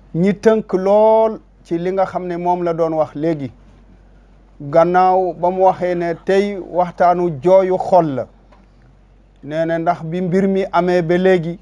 ñi tënk lool ci li nga xam ne moom la doon wax léegi gannaaw ba mu waxee ne tey waxtaanu jooyu xol la nee na ndax bi mbir mi amee ba léegi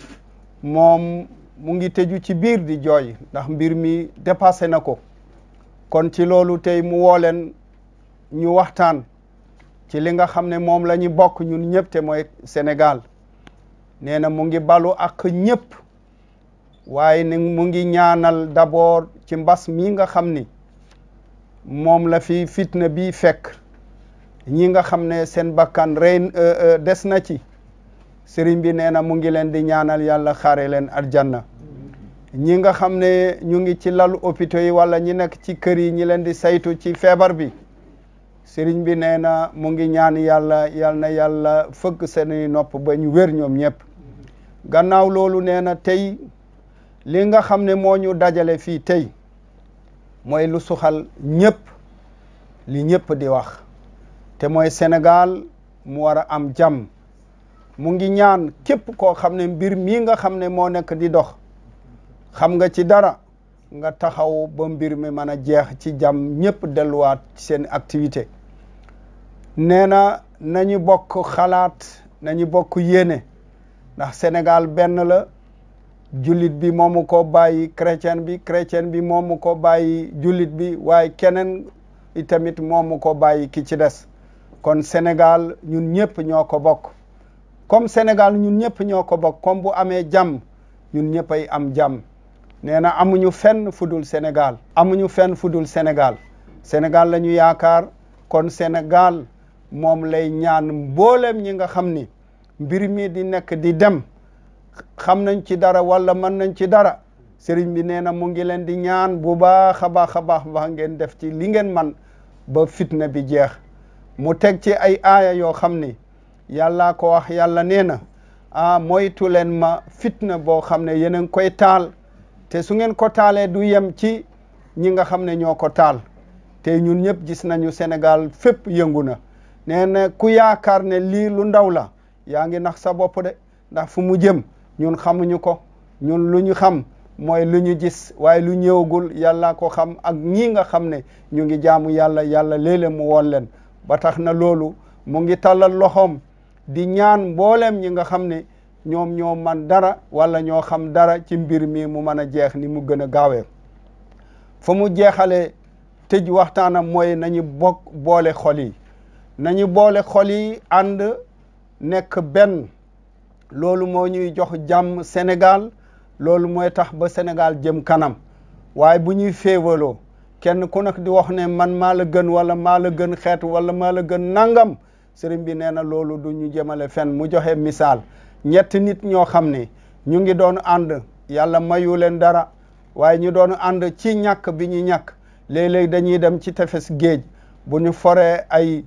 moom mu ngi tëju ci biir di jooy ndax mbir mi dépassé na ko kon ci loolu tey mu woo leen ñu waxtaan ci li nga xam ne moom la ñu bokk ñun ñëpp te mooy Sénégal nee na mu ngi balu ak ñëpp waaye ni mu ngi ñaanal d'abord ci mbas mi nga xam ni moom la fi fitna bi fekk ñi nga xam ne seen bakkan rey des na ci sëriñ bi nee na mu ngi leen di ñaanal yàlla xaare leen aljanna ñi nga xam ne ñu ngi ci lalu hôpitaux yi wala ñi nekk ci kër yi ñi leen di saytu ci feebar bi sëriñ bi nee na mu ngi ñaan yàlla yal na yàlla fëgg seeni nopp ba ñu wér ñoom ñëpp gannaaw loolu nee na tey li nga xam ne moo ñu dajale fii tey mooy lu suxal ñëpp li ñëpp di wax te mooy Sénégal mu war a am jàmm mu ngi ñaan képp koo xam ne mbir mii nga xam ne moo nekk di dox xam nga ci dara nga taxaw ba mbir mi mën a jeex ci jàmm ñëpp delluwaat ci seen activité nee na nañu bokk xalaat nañu bokk yéene ndax Sénégal benn la jullit bi moomu ko bàyyi chrétien bi chrétien bi moomu ko bàyyi jullit bi waaye keneen itamit moomu ko bàyyi ki ci des kon Sénégal ñun ñëpp ñoo ko bokk comme Sénégal ñun ñëpp ñoo ko bokk comme bu amee jàmm ñun ñëpp ay am jàmm nee na amuñu fenn fudul Sénégal amuñu fenn fudul Sénégal Sénégal la ñu yaakaar kon Sénégal moom lay ñaan mboolem ñi nga xam ni mbir mi di nekk di dem xam nañ ci dara wala mën nañ ci dara sëriñ bi nee na mu ngi leen di ñaan bu baax a baax a baax baax ngeen def ci li ngeen man ba fitna bi jeex mu teg ci ay aaya yoo xam ni yàllaa ko wax yàlla nee na ah moytu leen ma fitna boo xam ne yéen a ngi koy taal te su ngeen ko taalee du yem ci ñi nga xam ne ñoo ko taal te ñun ñëpp gis nañu Sénégal fépp yëngu na nee na ku yaakaar ne lii lu ndaw la yaa ngi nax sa bopp de ndax fu mu jëm ñun xamuñu ko ñun lu ñu xam mooy lu ñu gis waaye lu ñëwagul yàlla ko xam ak ñii nga xam ne ñu ngi jaamu yàlla yàlla léeg-léeg mu woon leen ba tax na loolu mu ngi tàllal loxoom di ñaan mbooleem ñi nga xam ne ñoom ñoo man dara wala ñoo xam dara ci mbir mi mu mën a jeex ni mu gën a gaawee fa mu jeexalee tëj waxtaanam mooy nañu bokk boole xol yi nañu boole xol yi ànd nekk benn loolu moo ñuy jox jàmm Sénégal loolu mooy tax ba Sénégal jëm kanam waaye bu ñuy féewaloo kenn ku nekk di wax ne man maa la gën wala maa la gën xeet wala maa la gën nangam sëriñ bi nee na loolu du ñu jëmale fenn mu joxe misaal ñetti nit ñoo xam ne ñu ngi doon ànd yàlla mayu leen dara waaye ñu doon ànd ci ñàkk bi ñu ñàkk léeg-léeg dañuy dem ci tefes géej bu ñu foree ay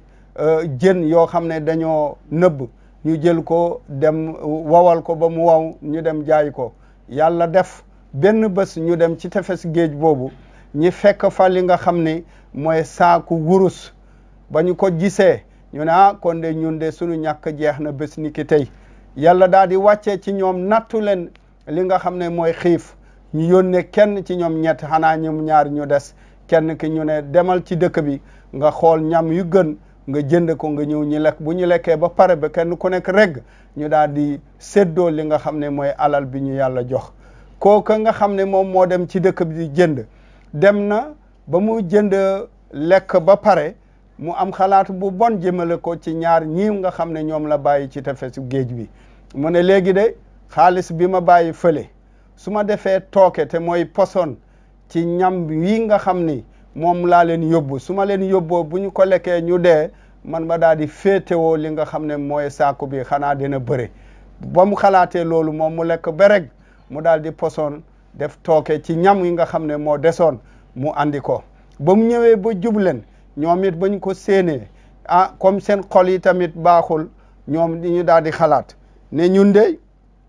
jën yoo xam ne dañoo nëbb ñu jël ko dem wawal ko ba mu waw ñu dem jaay ko yàlla def benn bés ñu dem ci tefes géej boobu ñi fekk fa li nga xam ne mooy saaku wurus ba ñu ko gisee ñu ne ah kon de ñun de suñu ñàkk jeex na bés ni ki tey yàlla daal di wàccee ci ñoom nattu leen li nga xam ne mooy xiif ñu yónnee kenn ci ñoom ñett xanaa ñoom ñaar ñu des kenn ki ñu ne demal ci dëkk bi nga xool ñam yu gën nga jënd ko nga ñëw ñi lekk bu ñu lekkee ba pare ba kenn ku nekk reg ñu daal di séddoo li nga xam ne mooy alal bi ñu yàlla jox kooka nga xam ne moom moo dem ci dëkk bi di jënd dem na ba mu jënd lekk ba pare mu am xalaat bu bon jëmale ko ci ñaar ñii nga xam ne ñoom la bàyyi ci tefesu géej bi mu ne léegi de xaalis bi ma bàyyi fële su ma defee tooke te mooy poson ci ñam wi nga xam ni moom laa leen yóbbu su ma leen yóbboo bu ñu ko lekkee ñu dee man ma daal di féetewoo li nga xam ne mooy saaku bi xanaa dina bëre ba mu xalaatee loolu moom mu lekk ba rek mu daal di poson def tooke ci ñam yi nga xam ne moo desoon mu andi ko ba mu ñëwee ba jubleen ñoom it ba ñu ko séenee ah comme seen xol yi tamit baaxul ñoom di ñu daal di xalaat ne ñun de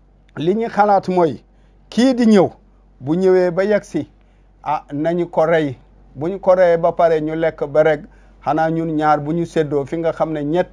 li ñu xalaat mooy kii di ñëw bu ñëwee ba yegg si ah nañu ko rey bu ñu ko reyee ba pare ñu lekk ba rek xanaa ñun ñaar bu ñu séddoo fi nga xam ne ñett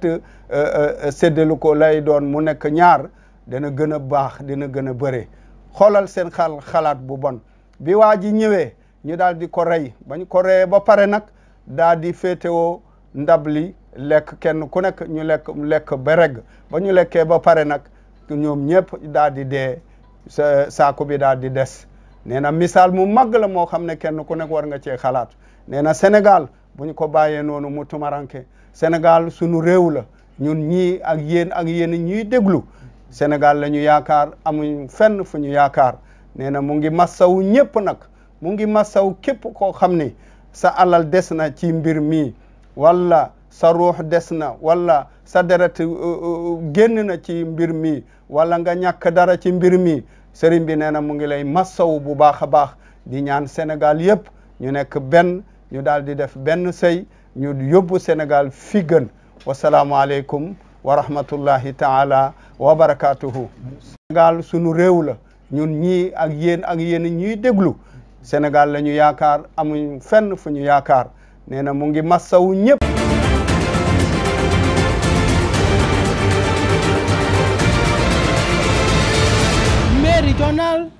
séddalu ko lay doon mu nekk ñaar dana gën a baax dina gën a bëre xoolal seen xal xalaat bu bon bi waa ji ñëwee ñu daal di ko rey bañ ko reyee ba pare nag daal di féetewoo ndab li lekk kenn ku nekk ñu lekk lekk ba regg ba ñu lekkee ba pare nag ñoom ñëpp daal di dee sa saako bi daal di des nee na misaal mu màgg la moo xam ne kenn ku nekk war nga cee xalaat nee na Sénégal bu ñu ko bàyyee noonu mu tumaranke Sénégal sunu réew la ñun ñii ak yéen ak yéen ñuy déglu Sénégal la ñu yaakaar amuñ fenn fu ñu yaakaar nee na mu ngi massaw ñëpp nag mu ngi massaw képp koo xam ni sa alal des na ci mbir mi wala sa ruux des na wala sa deret génn na ci mbir mi wala nga ñàkk dara ci mbir mi sëriñ bi nee na mu ngi lay massaw bu baax a baax di ñaan Sénégal yëpp ñu nekk benn ñu daal di def benn sëy ñu yóbbu Sénégal fi gën wasalaamualeykum wa rahmatullahi taala wa barakatuhu Sénégal sunu réew la ñun ñii ak yéen ak yéen ñuy déglu Sénégal la ñu yaakaar amuñ fenn fu ñu yaakaar nee na mu ngi massawu ñëpp Méridional